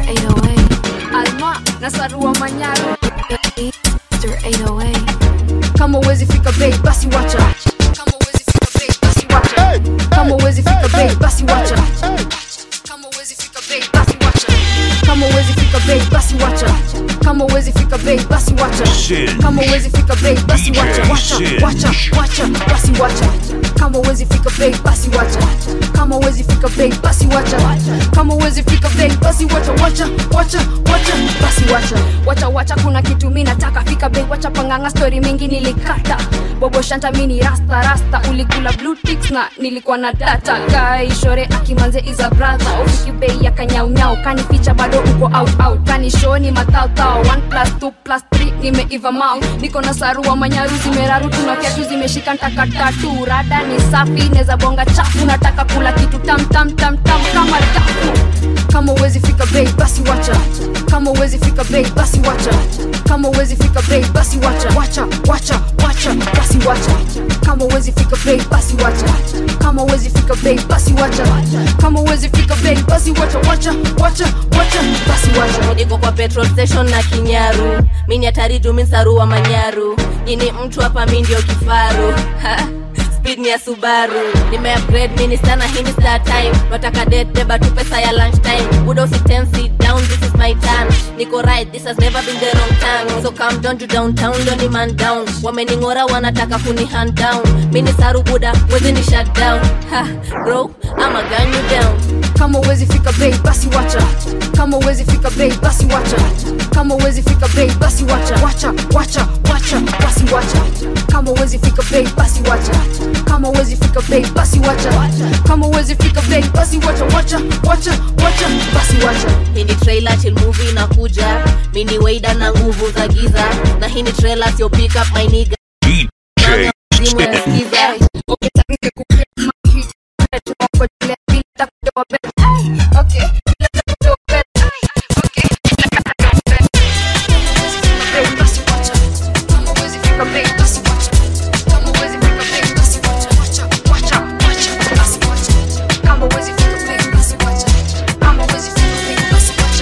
Speaker 6: 808 Alma nasarua manyaro Mr. 808 Kama uwezi fika bei basi wacha Kama uwezi fika bei basi wacha Kama uwezi fika bei basi wacha Kama uwezi fika bei basi wacha Kama uwezi fika bei basi wacha Kama uwezi fika bei basi wacha
Speaker 2: Sin.
Speaker 6: Kama uwezi fika bei basi wacha wacha
Speaker 2: Sin.
Speaker 6: wacha wacha basi wacha Kama uwezi fika bei basi wacha Kama uwezi fika bei basi wacha Kama uwezi fika bei basi wacha wacha wacha wacha basi wacha wacha wacha kuna kitu mimi nataka fika bei wacha panganga story mingi nilikata bobo shanta mini rasta rasta ulikula blue ticks na nilikuwa na data kai shore akimanze is a brother ufiki bei ya kanyaunyau kani picha bado uko out out kani show ni matautao 1 plus 2 plus 3 nimeiva mau niko na sarua manyaru zimeraru tunafiatu zimeshika ntaka tatu rada ni safi neza bonga chafu nataka kula kitu tam tam tam tam kama dafu kama uwezi fika bei basi wacha kama uwezi fika bei basi wacha kama uwezi fika bei basi wacha wacha wacha wacha basi wacha kama uwezi fika bei basi wacha kama uwezi fika bei basi wacha kama uwezi fika bei basi wacha wacha wacha wacha basi wacha
Speaker 8: niko kwa petrol station na kinyaru mini hatari juu mi sarua manyaru ini mtu hapa mi ndio kifaru Ha, speed ni ya subaru nimeupgrade mini sana hii ni star time nataka date beba tu pesa ya lunch time buda usiten sit down this is my turn niko right this has never been the wrong time so come down to downtown ndo ni man down wameningora wanataka kuni hand down mini saru buda wezi ni shut down ha bro ama gun you down
Speaker 6: kama uwezi fika bei basi wacha kama uwezi fika bei basi wacha kama uwezi fika bei basi wacha wacha wacha wacha basi wacha kama uwezi fika bei basi wacha kama uwezi fika bei basi wacha kama uwezi fika bei basi wacha wacha wacha wacha basi wacha
Speaker 8: hii ni trailer chill movie inakuja mini waida na nguvu za giza na hii ni trailer sio pick up my nigga Simu yanasikiza.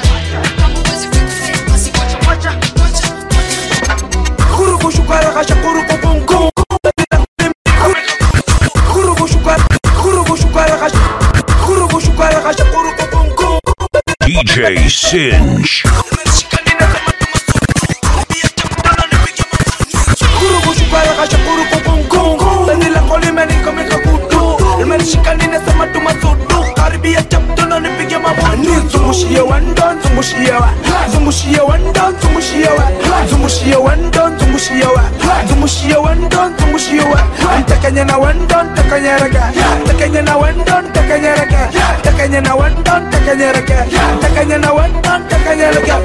Speaker 19: Kuruku shukara kasha kuru
Speaker 2: DJ Singe.
Speaker 9: Shukuru kushukara kashukuru kukungu Penzi lako limenikomeka kutu Limenishika ninasema tumasudu Karibia chapto na nipige mabutu Zungushie wandon, zungushie wa Zungushie wandon, zungushie wa Zungushie wandon, zungushie wa Zungushie wandon, zungushie wa Ntakanya na wandon, takanya raga Takanya na wandon, takanya raga Takanya na wandon, takanya raga Takanya na wandon, takanya raga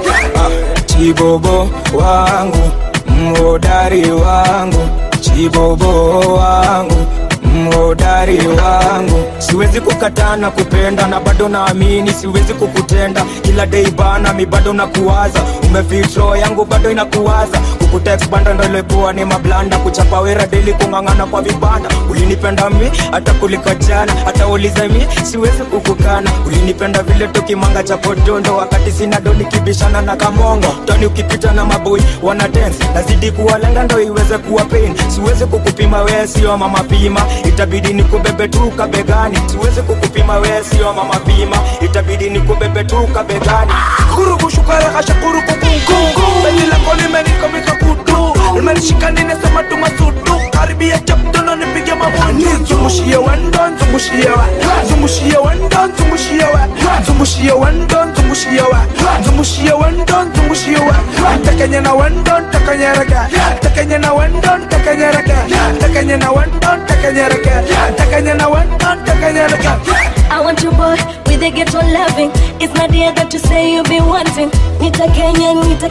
Speaker 10: chibobo wangu mhodari wangu chibobo wangu mhodari wangu siwezi kukataa na kupenda na bado naamini siwezi kukutenda kila dei bana mi bado nakuwaza umefitro yangu bado inakuwaza kukutext banda ndo ilikuwa ni mablanda kuchapa wera deli kung'ang'ana kwa vibanda ulinipenda mi hata kuliko jana hata ulize mi siwezi kukukana ulinipenda vile tukimanga cha podondo wakati sina do nikibishana na kamongo tani ukipita na maboi wana dance nazidi kuwalenga ndo iweze kuwa pain siwezi kukupima wee sio mama pima itabidi nikubebe tu kabegani siwezi kukupima wee sio mama pima itabidi nikubebe tu kabegani
Speaker 9: Shukuru kushukara kashukuru kukungu Penzi lako limenikomeka kutu Limenishika ninasema tumasudu Karibia chapto na nipige mabutu Zungushie wandon, zungushie wa Zungushie wandon, zungushie wa Zungushie wandon, zungushie wa Zungushie wandon, zungushie wa Takanya na wandon, takanya raga Takanya na wandon, takanya raga Takanya na wandon, takanya raga Takanya na wandon, takanya raga
Speaker 4: I want your boy with a ghetto loving. It's not the other to say you be wanting. Nita Kenya, Nita.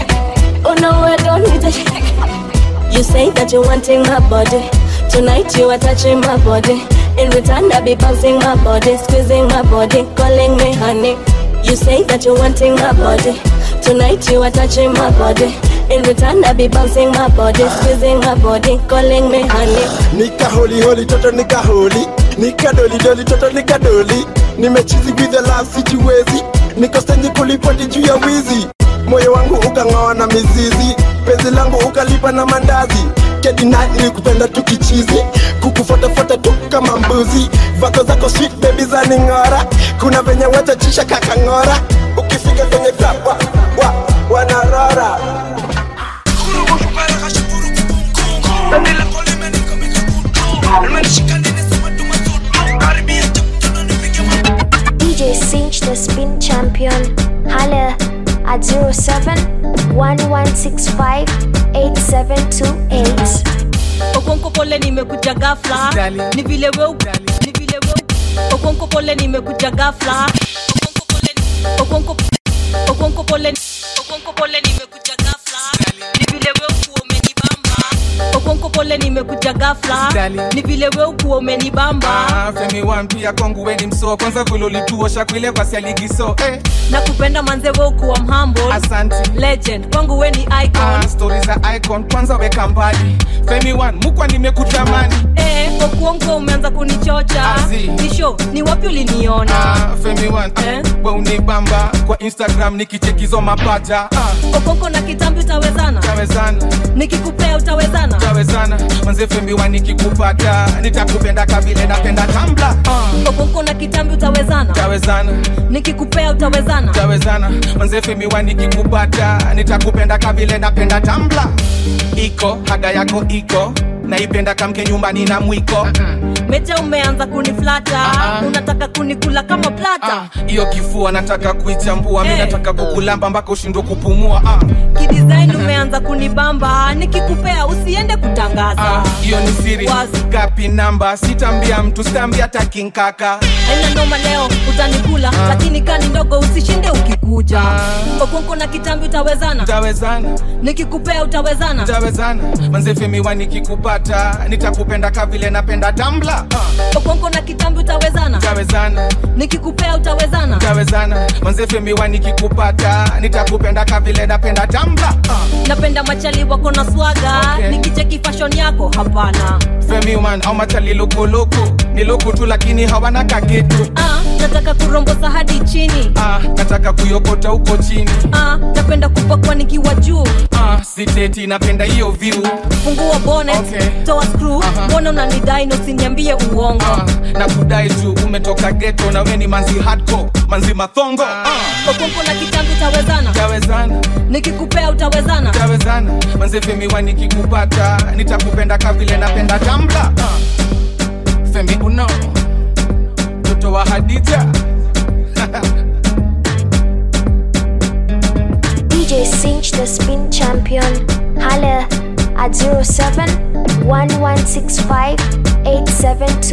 Speaker 4: Oh no, I don't need a. You say that you're wanting my body. Tonight you are touching my body. In return, I be bouncing my body, squeezing my body, calling me honey. You say that you're wanting my body. Tonight you are touching my body. In return, I be bouncing my body, squeezing my body, calling me honey.
Speaker 7: nika holi holi toto nika holi nika doli doli toto nika doli nimechizi with the love sijiwezi niko stenji kulipoti juu ya wizi moyo wangu ukang'oa na mizizi penzi langu ukalipa na mandazi kedina nilikupenda tukichizi kukufuatafuata tu kama mbuzi vako zako sweet baby za ning'ora kuna venye watachisha kakang'ora ukifika kwenye club wa, wa, wanarora
Speaker 18: DJ Cinch, the spin champion. Holla at 07 1165 8728.
Speaker 21: okonko pole nimekuja gafla ni vile we ni vile we okonko pole nimekuja gafla okonko okonko pole okonko pole nimekuja gafla ni vile we ukuwa umenibamba okonko pole nimekuja gafla ni vile we ukuwa umenibamba
Speaker 13: Ah, femi wan pia kwangu weni msoo kwanza vile ulituosha kuile kwa sialigiso eh.
Speaker 21: na kupenda manze we ukuwa mhambo legend kwangu we ni icon
Speaker 13: ah, stori za icon kwanza weka mbali femi wan mukwa nimekutamani
Speaker 21: eh, okuongo umeanza kunichocha nisho ni wapi uliniona
Speaker 13: ah, femi wan eh? we unibamba kwa instagram nikichekizo mapaja ah,
Speaker 21: okonko na kitambi utawezana
Speaker 13: tawezana
Speaker 21: nikikupea utawezana
Speaker 13: tawezana manze femi wan nikikupata nitakupenda kavile napenda tambla ah,
Speaker 21: okonko na kitambi utawezana
Speaker 13: tawezana
Speaker 21: nikikupea utawezana
Speaker 13: tawezana manze femi wan nikikupata nitakupenda kavile napenda tambla iko haga yako iko naipenda kamke nyumbani na mwiko
Speaker 21: meja umeanza kuniflata unataka kunikula kama plata
Speaker 13: hiyo kifua nataka kuichambua mi nataka kukulamba mpaka ushindwe kupumua ah.
Speaker 21: kidesign umeanza kunibamba nikikupea usiende kutangaza
Speaker 13: Ah, hiyo ni siri gapi namba sitambia mtu sitambia takinkaka
Speaker 21: aina noma leo utanikula lakini kani ndogo usishinde ukikuja okonko na kitambi utawezana
Speaker 13: tawezana
Speaker 21: nikikupea utawezana
Speaker 13: tawezana manzefemiwa nikikupata nitakupenda kavile napenda tambla ah.
Speaker 21: okonko na kitambi utawezana
Speaker 13: tawezana
Speaker 21: nikikupea utawezana
Speaker 13: tawezana manzefemiwa nikikupata nitakupenda kavile napenda tambla ah.
Speaker 21: napenda machali wako na swaga
Speaker 13: Okay.
Speaker 21: nikicheki fashion yako hapana
Speaker 13: femiman au machali lukuloko ni luku tu lakini hawana kakitu
Speaker 21: ah, nataka kurombosa hadi chini
Speaker 13: ah, nataka kuyokota huko chini
Speaker 21: ah, napenda kupakwa nikiwa juu
Speaker 13: ah, siteti napenda hiyo view
Speaker 21: fungua bonnet
Speaker 13: Okay.
Speaker 21: toa screw mbona unanidai na usiniambie uongo
Speaker 23: na kudai juu umetoka geto na we ni manzi hardcore manzi mathongo uh.
Speaker 21: okonko na kitambi utawezana
Speaker 23: tawezana
Speaker 21: nikikupea utawezana
Speaker 23: tawezana manze femiwa nikikupata nitakupenda kavile napenda tambla uh. femi uno mtoto wa hadija
Speaker 18: DJ Cinch, the spin champion. Holla at 07 1165 872